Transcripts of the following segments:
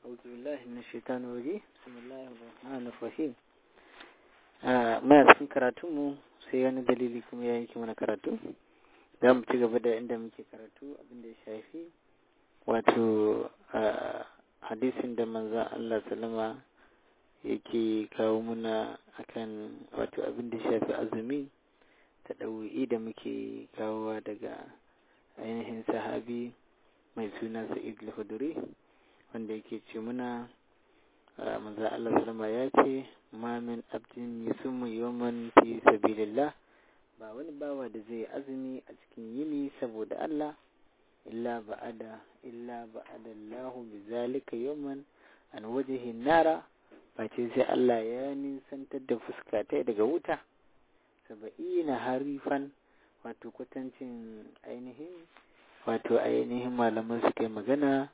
أعوذ بالله من الشيطان الرجيم بسم الله الرحمن الرحيم muna cikin karatunmu sai wani dalili kuma ya yanke mana karatu za mu ci gaba da inda muke karatu abinda ya shafi wato hadisin da manzan Allah salama yake kawo muna akan wato abin da shafi azumi ta ɗau'i da muke kawowa daga ainihin sahabi mai suna sa'id al-huduri wanda yake ce muna manzo Allah sallama ya ce ma min abdin yusummu yawman fi sabilillah ba wani bawa da zai azumi a cikin yini saboda Allah illa ba'ada illa ba'ada Allahu bizalika yawman an wajhi nara face sai Allah ya nisantar da fuska ta daga wuta saba'ina harifan wato kwatancin ainihin wato ainihin malaman suka yi magana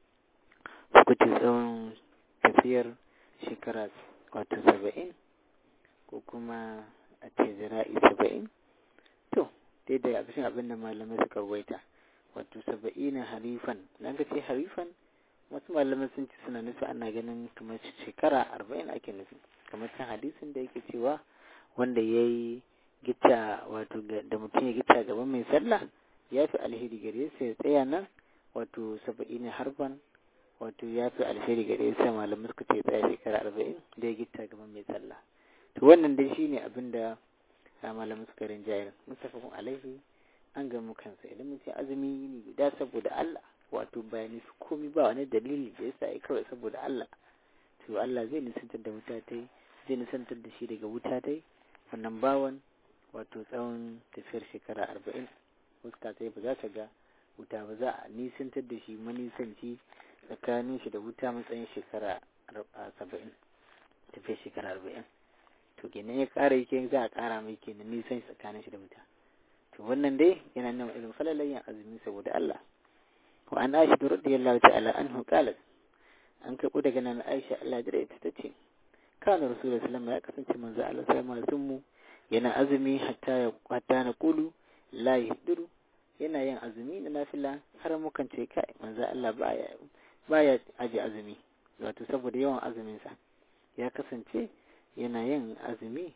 suka ce tsawon tafiyar shekara wato saba'in ko kuma a ce zira'i saba'in to daidai a cikin abin da malamai suka waita wato saba'ina harifan nan ka ce harifan wasu malamai sun ci suna nufi ana ganin kamar shekara arba'in ake nufi kamar can hadisin da yake cewa wanda ya yi gita wato da mutum ya gita gaban mai sallah ya fi alheri gare sa ya tsaya nan wato saba'ina harfan wato ya fi alheri gare sa malamai suka ce tsaya shekara arba'in da ya gita gaban mai sallah to wannan dai shine abin da malamai suka rinjayar mustafakun alaihi an gamu kansa idan mutum azumi ne guda saboda Allah wato bayani su komi ba wani dalili da yasa ya kawai saboda Allah to Allah zai nisantar da wuta tai zai nisantar da shi daga wuta tai wannan bawan wato tsawon tafiyar shekara arba'in fuska tai ba za ta ga wuta ba za a nisantar da shi manisanci tsakanin shi da wuta matsayin shekara saba'in tafiyar shekara arba'in to kenan ya ƙara yake za a ƙara mai kenan nisan tsakanin shi da wuta to wannan dai yana nuna irin falalayen azumi saboda Allah wa an aisha da radiyallahu ta'ala anhu qalat an karɓo daga nan Aisha Allah da ita tace kana rasulullahi sallallahu ya kasance manzo Allah sai mazun mu yana azumi hatta ya hatta na kulu la yahdiru yana yin azumi na nafila har mukan ce kai manzo Allah baya baya aje azumi wato saboda yawan azumin sa ya kasance yana yin azumi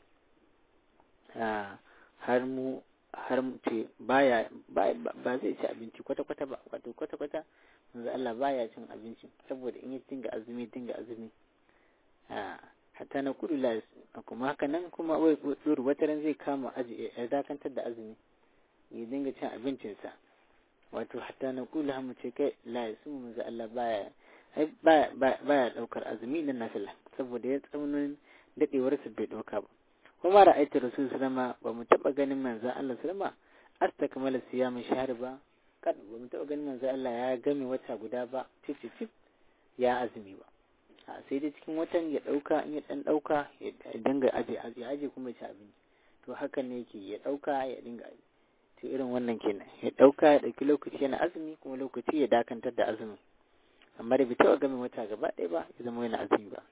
har mu har ce baya ba zai ci abinci kwata-kwata ba wato kwata-kwata manzo Allah baya cin abinci saboda in ya dinga azumi dinga azumi hatta na kudu la kuma haka nan kuma wai tsuru wata ran zai kama aji ya dakantar da azumi ya dinga cin abincinsa wato hatta na kudu hamu ce kai la ya sumu manzo Allah baya baya baya daukar azumi na nafila saboda ya tsaunin dadewarsa bai dauka ba kuma ra'aytu rasul sallama ba mu taba ganin manzon Allah sallama astakmala siyamin shahr ba kad ba mu taba ganin manzon Allah ya game wata guda ba cip cip ya azumi ba a sai dai cikin watan ya dauka in ya dan dauka ya dinga aje aje aje kuma ya ci abinci to hakan ne yake ya dauka ya dinga to irin wannan kenan ya dauka ya dauki lokaci yana azumi kuma lokaci ya dakantar da azumi amma da bai taba game wata gaba ɗaya ba ya zama yana azumi ba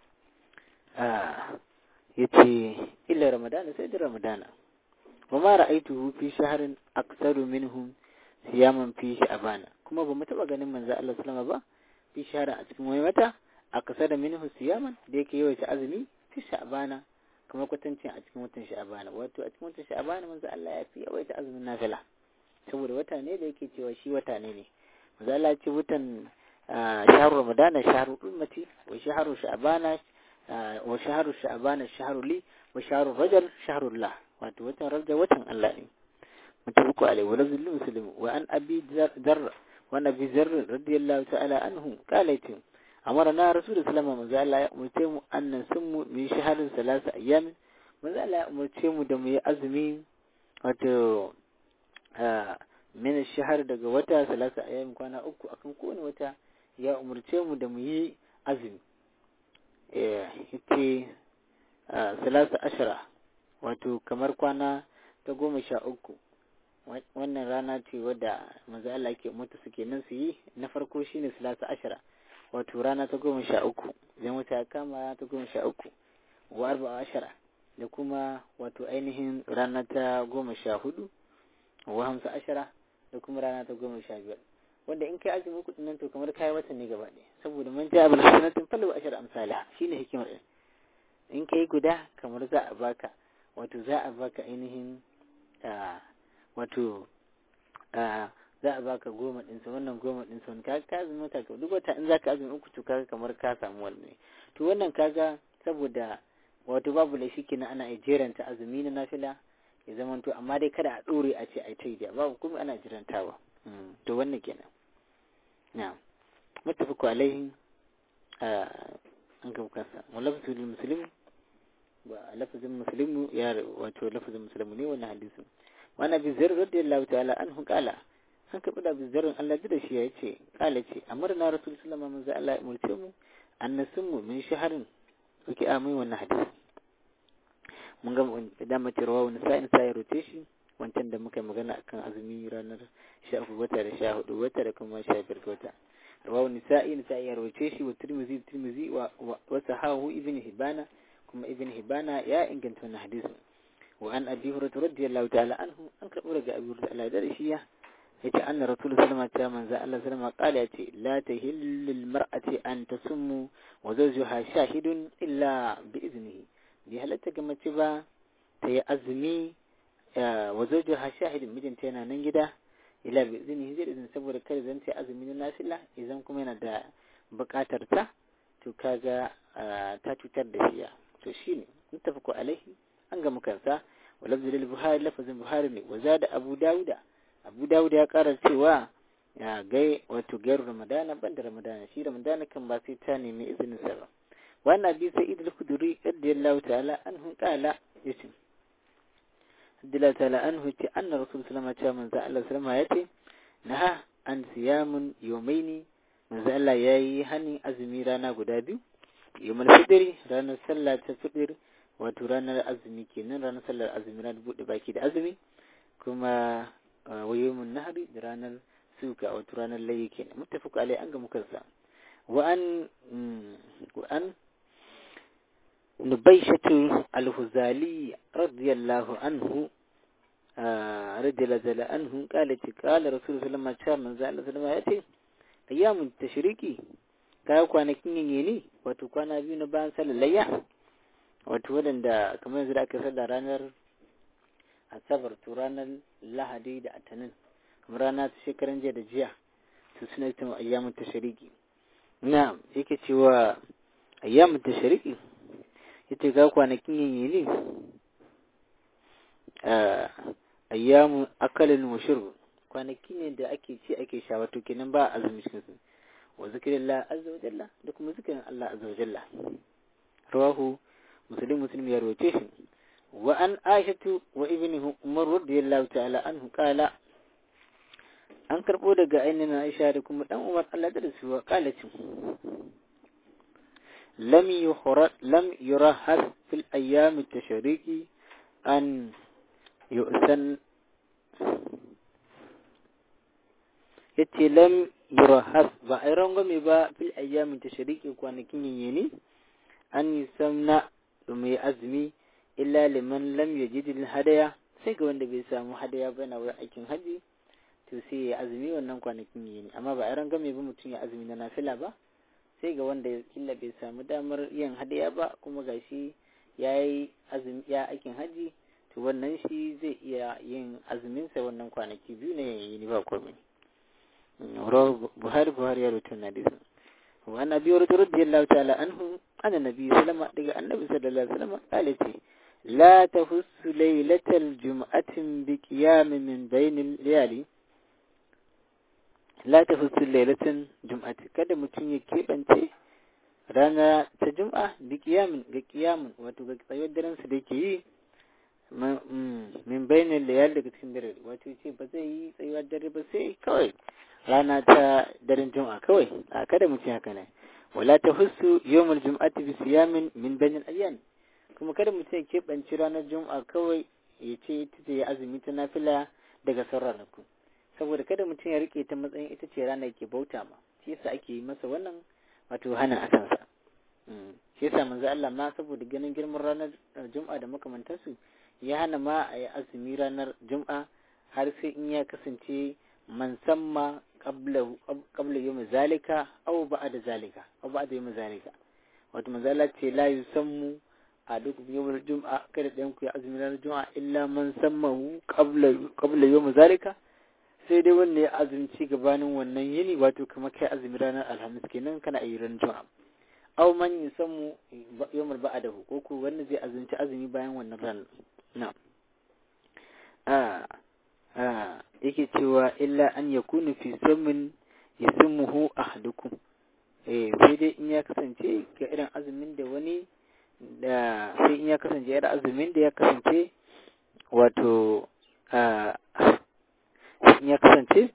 ya ce illa ramadana sai da ramadana wa ma ra'aituhu fi shahrin aktsaru minhum siyaman fi sha'bana kuma ba mu taba ganin manzo Allah sallama ba fi shahrin a cikin wani wata aksara minhu siyaman da yake yawaita azumi fi sha'bana kuma kwatancin a cikin watan sha'bana wato a cikin watan sha'bana manzo Allah ya fi yawaita azumin nafila saboda wata ne da yake cewa shi wata ne ne manzo Allah ya ce watan shahru ramadana shahru ummati wa shahru sha'bana وشهر شعبان الشهر لي وشهر رجل شهر الله wato watan rajab watan Allah ne mutabuku alai wa lazil muslim wa an abi dar wa nabi zar radiyallahu ta'ala anhu qala yatim amara na rasul sallama manzo Allah ya umurce mu annan sunmu min shaharin salasa ayyam manzo Allah ya umurce mu da mu yi azumi wato min shahar daga wata salasa ayyam kwana uku akan kowane wata ya umurce mu da mu yi azumi yake salasa ashira wato kamar kwana ta goma sha uku wannan rana ce wadda maza Allah ke mutu suke nan su yi na farko shine salasa ashira wato rana ta goma sha uku idan wata ya kama rana ta goma sha uku wa arba ashira da kuma wato ainihin rana ta goma sha hudu wa hamsa ashira da kuma rana ta goma sha biyar wanda in kai azumi uku nan to kamar kai watan ne gaba ɗaya saboda man ja bil hasanatin falu ashar amsala shine hikimar din in kai guda kamar za a baka wato za a baka ainihin wato za a baka goma ɗinsa wannan goma ɗinsa wani kaga ka azumi wata ka duk wata in za ka azumi uku to kaga kamar ka samu wannan to wannan kaga saboda wato babu laifi kenan ana jeranta azumi na nafila ya zama to amma dai kada a ɗore a ce a ta yi babu kuma ana jirantawa to wannan kenan na mutafaku alaihi an ga kansa wa lafzul muslim ba lafzul muslim ya wato lafzul muslim ne wannan hadisin wa nabi zar radiyallahu ta'ala anhu qala an kaɓi da bizarin Allah da shi ya ce kala ce amarna rasul sallama manzo Allah ya umurce mu annasun mu min shaharin suke amai wannan hadisi mun ga da mace rawa wani sa'in sa ya rote shi wancan da muka magana akan azumi ranar sha uku wata da sha hudu wata da kuma sha biyar wata rawa wani sa'in sa ya rote shi wa tirmizi tirmizi wa wa sahahu ibn hibana kuma ibn hibana ya inganta wannan hadisin wa an abi hurairah radiyallahu ta'ala anhu an karɓo daga abi hurairah Allah da shi ya yace anna rasul sallama ta manzo Allah sallama kala yace la tahillu lil mar'ati an tasummu wa zawjuha shahidun illa bi iznihi bi halatta ga mace ba ta yi azumi wa zawjuha shahidun mijinta yana nan gida illa bi iznihi zai izini saboda kada zan ta azumi na nafila idan kuma yana da bukatar ta to kaga ta cutar da shi to shine muttafaqu alaihi an ga mukansa wa lafzul buhari lafazin buhari ne wa zada abu dauda abu dawud ya kara cewa ya gai wato gairu ramadana ban da ramadana shi ramadana kan ba sai ta nemi izinin sa ba wannan bi sai idul kuduri radiyallahu ta'ala anhu qala yace radiyallahu ta'ala anhu ce anna rasul sallama ce manzo Allah sallama yace naha an siyamun yawmaini manzo Allah yayi hani azumi rana guda biyu yawmul fitri ranar sallah ta fitr wato ranar azumi kenan ranar sallar azumi ranar bude baki da azumi kuma ويوم النهر رانا سوكا أو ترانا اللي كنا متفق عليه أنك مكذا وأن وأن نبيشة الهزالي رضي الله عنه رضي الله عنه قالت قال رسول الله صلى الله عليه وسلم صلى الله عليه وسلم أيام التشريكي kawo kwanakin yin ne wato kwana biyu na bayan sallar layya wato waɗanda kamar yanzu da aka sallar ranar asabar to ranar lahadi da atanin kamar rana ta shekaran jiya da jiya to suna ita ayyamun tashariki na yake cewa ayyamun tashariki yace ga kwanakin yin ne ayyamun akalin wa shurb kwanaki ne da ake ci ake sha wato kenan ba azumi cikin su wa zikrillah azza wa jalla da kuma zikirin Allah azza wa jalla rawahu muslim muslim ya rawace shi وأن عائشة وابنه عمر رضي الله تعالى عنه قال an karɓo daga ainihin Aisha da kuma ɗan Umar Allah da su qalat lam yuhrat lam yurahas fil ayyam at-tashriqi an yu'san yace lam yurahas ba ai rangwame ba fil ayyam at-tashriqi kwanakin yini an yusamna mai azumi illa liman lam yajid hadaya sai ga wanda bai samu hadaya ba na wurin aikin haji to sai ya azumi wannan kwanakin yi ne amma ba a rangame ba mutum ya azumi na nafila ba sai ga wanda killa bai samu damar yin hadaya ba kuma gashi ya yi azumi ya aikin haji to wannan shi zai iya yin azumin sa wannan kwanaki biyu ne yayi ni ba komai Buhari Buhari ya rubuta na disa wa annabi radiyallahu ta'ala anhu anna nabi sallama daga annabi sallallahu alaihi wasallam qala لا تهس ليلة الجمعة بقيام من بين الليالي لا تهس ليلة الجمعة kada mutum ya keɓance rana ta jum'a bi kiyamin ga kiyamin wato ga tsayuwar daren su da ke yi min bainin layal daga cikin dare wato ce ba zai yi tsayuwar dare ba sai kawai rana ta daren jum'a kawai a kada mutum haka ne wala ta husu yawmul jum'ati bi siyamin min bainin ayyan kuma kada mutum ya keɓanci ranar juma'a kawai ya ce ita ce ya azumi ta nafila daga sauran ranaku saboda kada mutum ya rike ta matsayin ita ce ranar ke bauta ma shi yasa ake yi masa wannan wato hana a kansa shi yasa manzo Allah ma saboda ganin girman ranar juma'a da makamantansu ya hana ma a yi azumi ranar juma'a har sai in ya kasance man samma qabla qabla yawm zalika aw ba'da zalika aw ba'da yawm zalika wato manzala ce la yusammu a duk yawmul jum'a kada ɗayan ku ya azumi ranar juma'a illa man sammahu qabla qabla yawm zalika sai dai wanda ya azumci gabanin wannan yini wato kamar kai azumi ranar alhamis kenan kana yi ran juma'a aw man yusammu yawmul ba'dahu ko ko wanda zai azumci azumi bayan wannan ran na'am a a yake cewa illa an yakunu fi sammin yasmuhu ahadukum eh sai dai in ya kasance ga irin azumin da wani da sai in ya kasance irin azumin da ya kasance wato a in ya kasance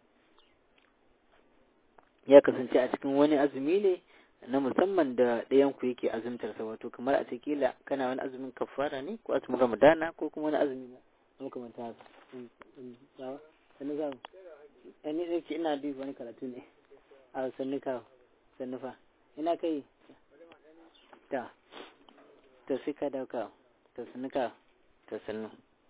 ya kasance a cikin wani azumi ne na musamman da ɗayan ku yake azumtarsa wato kamar a kila kana wani azumin kafara ne ko azumin ramadana ko kuma wani azumi na makamanta haka sannu za mu ni ne ke ina duba wani karatu ne a sannu kawo sannu fa ina kai ta ta sai ka dauka ta sannu ka ta sannu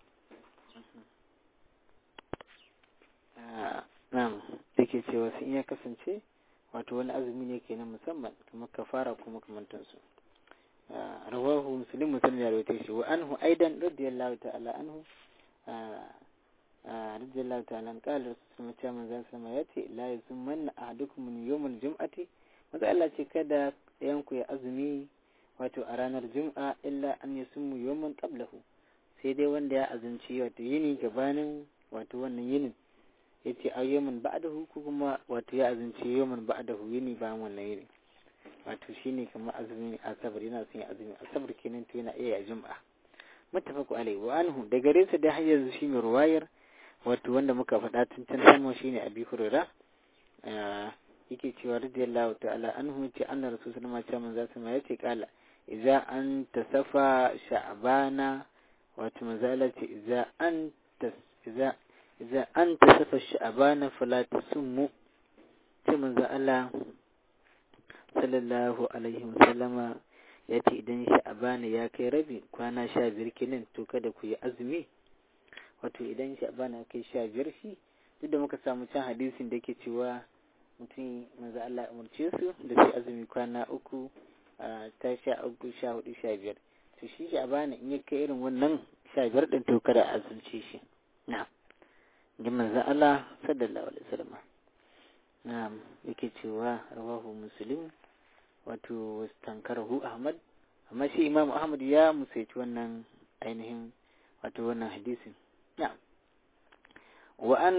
na'am yake cewa sun ya kasance wato wani azumi ne kenan musamman kamar kafara ko makamantansu rawahu muslim muslim ya rawaita shi wa anhu aidan radiyallahu ta'ala anhu radiyallahu ta'ala an qala rasulullah ta manzon sama yace la yusmanna ahadukum min yawmil jum'ati maza Allah ce kada ɗayan ku ya azumi wato a ranar jum'a illa an yasummu yawman qablahu sai dai wanda ya azumci wato yini gabanin wato wannan yinin yace a yawman ba'dahu ko kuma wato ya azumci yawman ba'dahu yini bayan wannan yini wato shine kamar azumi asabar yana son ya azumi asabar kenan to yana iya jum'a muttafaqu alaihi wa anhu da gare sa da har yanzu shi mai ruwayar wato wanda muka faɗa tun can sama shine abi hurara yake cewa radiyallahu ta'ala anhu ce anna rasul sallallahu alaihi wasallam zasu ma yace kala idza an tasafa sha'bana wato manzala ce idza an idza idza an tasafa sha'bana fala tasummu ce manzo Allah sallallahu alaihi wasallama ya ce idan sha'bana ya kai rabi kwana sha biyar kenan to kada ku yi azumi wato idan sha'bana ya kai sha biyar shi duk da muka samu can hadisin da ke cewa mutum manzo Allah umarce su da sai azumi kwana uku ta sha uku sha hudu sha biyar to shi sha'bana in ya kai irin wannan sha biyar din to kada a azumce shi na'am ji manzo Allah sallallahu alaihi wasallam na'am yake cewa rawahu muslim wato wastankarahu ahmad amma shi imam ahmad ya musaici wannan ainihin wato wannan hadisin na'am wa an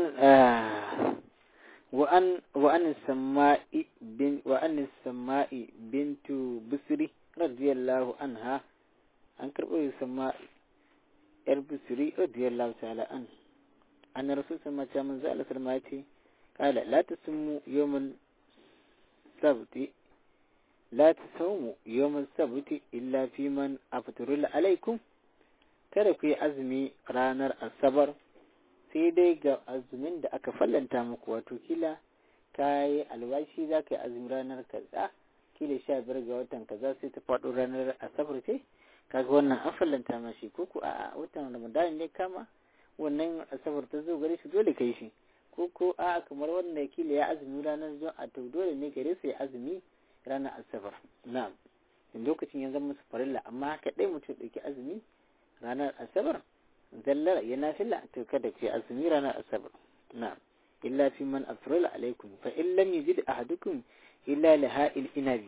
wa an wa an sama'i bin wa an sama'i bintu busri radiyallahu anha an karbo sama'i yar busri radiyallahu ta'ala an an rasul sama ta manzo Allah sallama ya ce qala la tasummu yawmal sabti la tasawmu yawmal sabti illa fi man aftarul alaikum kada ku yi azumi ranar asabar sai dai ga azumin da aka fallanta muku wato kila ka yi alwashi za ka yi azumi ranar kaza kila sha biyar ga watan kaza sai ta faɗo ranar asabar ce kaga wannan an fallanta mashi ko ku a watan ramadan ne kama wannan asabar ta zo gare shi dole kai shi ko ko a kamar wanda kila ya azumi ranar juma'a to dole ne gare su ya azumi ranar asabar na'am lokacin ya zama musu farilla amma haka dai mutum ɗauki azumi ranar asabar zallar ya nafila to kada ku yi azumi ranar asabar na'am illa fi man afrala alaikum fa in lam yajid ahadukum illa laha'il inabi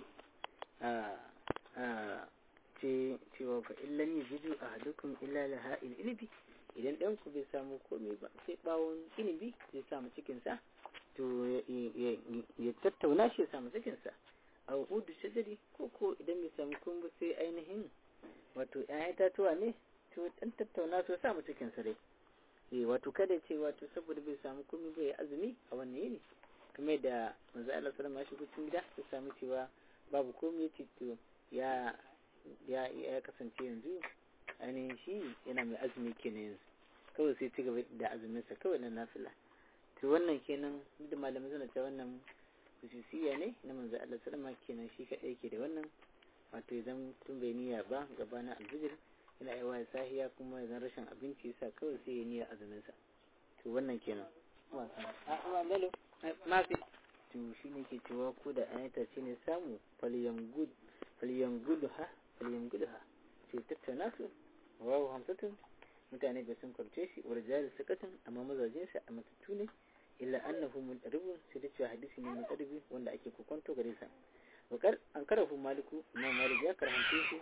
ce cewa fa in lam yajid ahadukum illa laha'il inabi idan ɗan ku bai samu komai ba sai bawon inibi zai samu cikinsa to ya tattauna shi ya samu cikinsa a hudu shajari ko ko idan bai samu komai ba sai ainihin wato ‘ya'yan tatuwa ne to ɗan tattauna su samu cikinsa dai eh wato kada ce wato saboda bai samu komai ba ya azumi a wannan yini kamar da manzo Allah sallallahu alaihi wasallam gida ya samu cewa babu komai ya to ya ya ya kasance yanzu ainihin shi yana mai azumi kenan yanzu kawai sai ci gaba da azuminsa kawai na nafila to wannan kenan da malamai suna ta wannan hususiya ne na manzo Allah sallama kenan shi kadai ke da wannan wato idan tun bai niyya ba gabanin alfijir yana yawa sahiya kuma idan rashin abinci yasa kawai sai ya niyya azuminsa to wannan kenan a a lalo mafi to shi ne ke cewa ko da an ta ce ne samu faliyan gudu ha faliyan gudu ha ce tattauna su wawo hamsatun mutane bai sun kwarce shi wa jari sakatun amma mazajinsa a matattu ne illa annahu mutaribun sai da cewa hadisi ne mutaribi wanda ake kokonto gare sa wakar an karahu maliku imam malik ya karhance shi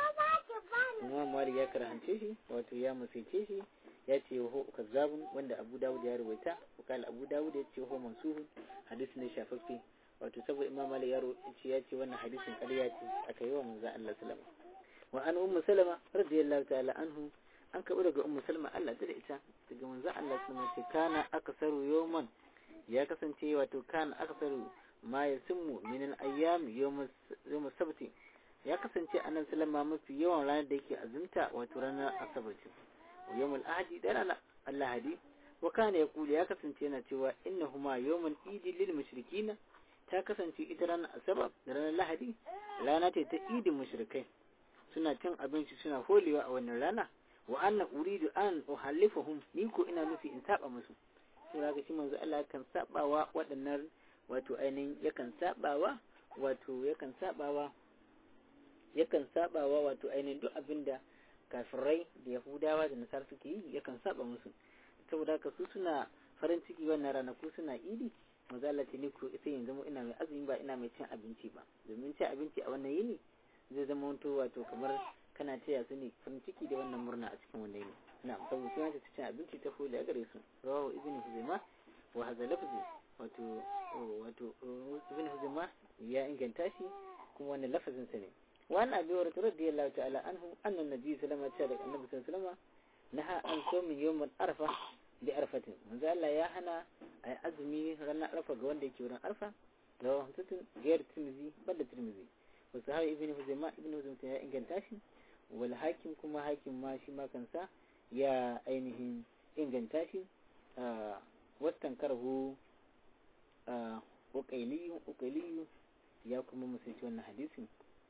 imam malik ya karhance shi wato ya musaice shi ya ce ho kazzabun wanda abu dawud ya ruwaita wakal abu dawud ya ce ho mansuhu hadisi ne shafaffe wato saboda imam malik ya ce ya ce wannan hadisin ƙarya ce aka yi wa manzo Allah sallama wa an ummu salama radiyallahu ta'ala anhu an karɓi daga ummu salama Allah ta da ita daga manzo Allah sallama ce kana aksaru yawman ya kasance wato kana aksaru ma yasimmu min al-ayyam yawm yawm sabti ya kasance annabi sallama mafi yawan ranar da yake azumta wato ranar asabar ce yawm al-ahadi da ranar al-lahadi wa kana yaqulu ya kasance yana cewa innahuma yawmun idi lil mushrikina ta kasance ita ranar asabar da ranar lahadi rana ce ta idin mushrikai suna cin abinci suna holewa a wannan rana wa anna uridu an uhallifahum ni ko ina nufi in saba musu sai ga shi manzo Allah kan sabawa waɗannan wato ainihin yakan sabawa wato yakan sabawa yakan sabawa wato ainihin duk abinda kafirai da yahudawa da nasar suke yi yakan saba musu saboda haka su suna farin ciki wannan ranaku suna idi manzo Allah ce ni ko sai yanzu mu ina mai azumi ba ina mai cin abinci ba domin cin abinci a wannan yini zai zama wato wato kamar kana taya su ne farin ciki da wannan murna a cikin wannan yini na saboda sai ta cin abinci ta foli a gare su rawahu ibn huzaima wa hadha lafzi wato wato ibn huzaima ya inganta shi kuma wannan lafazin sa ne wa an abi hurairah radiyallahu ta'ala anhu anna nabi sallallahu alaihi wasallam annabi sallallahu alaihi wasallam naha an sawmi yawm arfa bi arfatin manzo Allah ya hana ai azumi ranar arfa ga wanda yake wurin arfa rawahu hamsatun ghayr tirmidhi banda tirmidhi wa sahabi ibn huzaima ibn huzaima ya inganta shi wal hakim kuma hakim ma shi ma kansa ya ainihin inganta shi wastan karhu ukailiyu ya kuma musanci wannan hadisin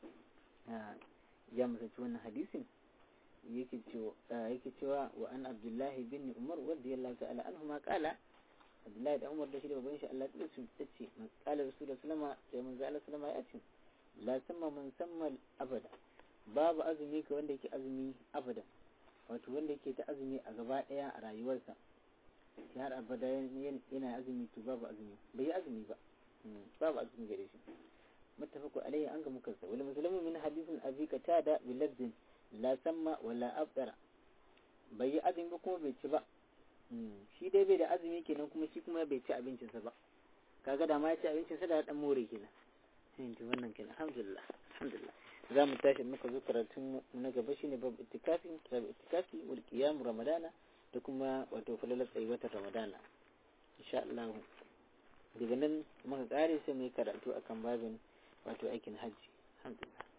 ya musanci wannan hadisin yake cewa wa an abdullahi bin umar wadda ya lafi ala anhu ma kala abdullahi da umar da shi da babban shi Allah ya su ta ce kala rasulullah sallama sai manzo Allah sallama ya ce la samma man samma abada babu azumi ka wanda yake azumi abada wato wanda yake ta azumi a gaba daya a rayuwarsa ya har abada yana azumi to babu azumi bai yi azumi ba babu azumi gare shi muttafaqu alayhi an ga muka sa wal muslimu min hadithin abi qatada bi lafzin la samma wala abdara bai yi azumi ba kuma bai ci ba shi dai bai da azumi kenan kuma shi kuma bai ci abincinsa ba kaga da ma ya ci abincinsa da dan more kenan sai ji wannan kenan alhamdulillah alhamdulillah za mu tashi muka zo karatun na gaba shine babu itikafi babu itikafi wal qiyam ramadana da kuma wato falalar tsayuwatar ramadana insha Allah daga nan muka kare sai mu yi karatu akan babin wato aikin hajji alhamdulillah